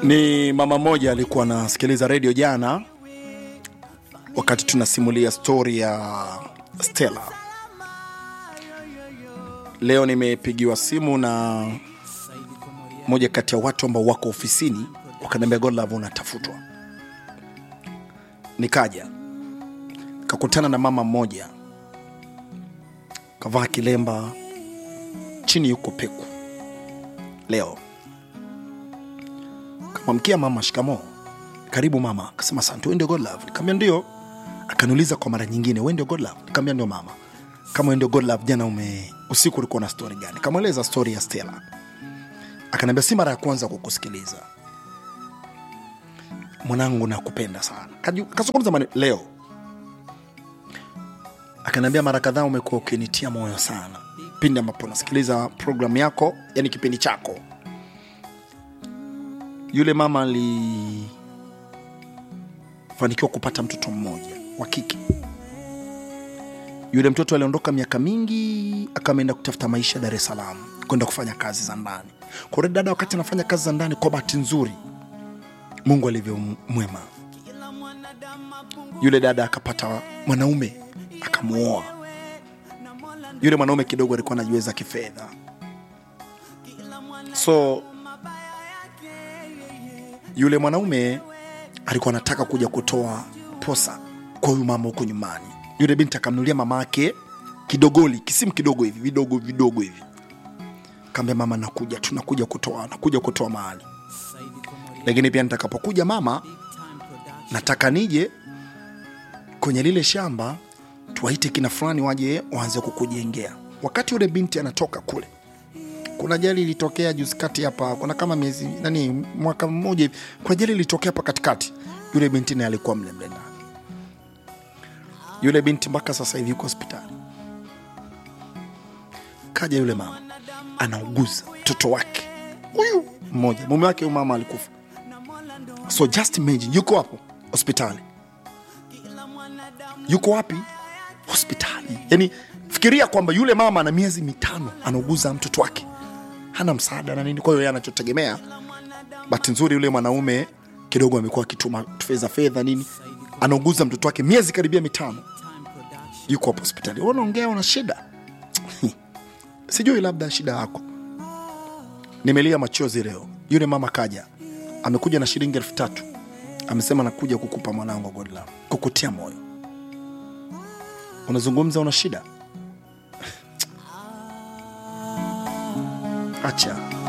Ni mama mmoja alikuwa anasikiliza redio jana, wakati tunasimulia stori ya Stella. Leo nimepigiwa simu na moja kati ya watu ambao wako ofisini, wakaniambia Godlove unatafutwa. Nikaja kakutana na mama mmoja kavaa kilemba, chini yuko peku. Leo kamwamkia mama, shikamo, karibu mama. Akasema asante, wewe ndio Godlove? Nikamwambia ndio. Akaniuliza kwa mara nyingine, wewe ndio Godlove? Nikamwambia ndio mama. Kama wewe ndio Godlove, jana ume usiku ulikuwa na story gani? Kamweleza story ya Stella. Akaniambia si mara ya kwanza kukusikiliza mwanangu, nakupenda sana. Kaju- Kazungumza maneno leo, akaniambia mara kadhaa umekuwa ukinitia moyo sana pindi ambapo nasikiliza programu yako, yani kipindi chako. Yule mama alifanikiwa kupata mtoto mmoja wa kike. Yule mtoto aliondoka miaka mingi, akameenda kutafuta maisha Dar es Salaam, kwenda kufanya kazi za ndani. Kwa hiyo dada, wakati anafanya kazi za ndani, kwa bahati nzuri, Mungu alivyo mwema, yule dada akapata mwanaume, akamuoa. Yule mwanaume kidogo alikuwa anajiweza kifedha, so yule mwanaume alikuwa anataka kuja kutoa posa kwa huyu mama huko nyumbani. Yule binti akamnulia mama yake kidogoli, kisimu kidogo hivi vidogo vidogo hivi, kaambia mama, nakuja tunakuja kutoa nakuja kutoa mahali, lakini pia nitakapokuja mama, nataka nije kwenye lile shamba tuwaite kina fulani waje waanze kukujengea. Wakati yule binti anatoka kule, kuna ajali ilitokea juzi kati hapa, kuna kama miezi nani, mwaka mmoja hivi, kuna ajali ilitokea hapa katikati. Yule binti naye alikuwa mle mle ndani. Yule binti mpaka sasa hivi yuko hospitali. Kaja yule mama anauguza mtoto wake huyu mmoja, mume wake huyu mama alikufa. So just imagine, yuko hapo hospitali, yuko wapi? Hospitali. Yani fikiria kwamba yule mama ana miezi mitano anauguza mtoto wake, hana msaada na nini. Kwa hiyo yeye anachotegemea, bahati nzuri yule mwanaume kidogo amekuwa akituma fedha fedha nini, anauguza mtoto wake miezi karibia mitano, yuko hapo hospitali. Wewe unaongea una shida sijui labda shida yako. Nimelia machozi leo. Yule mama kaja, amekuja na shilingi elfu tatu amesema nakuja kukupa mwanangu Godlove, kukutia moyo. Unazungumza una shida, acha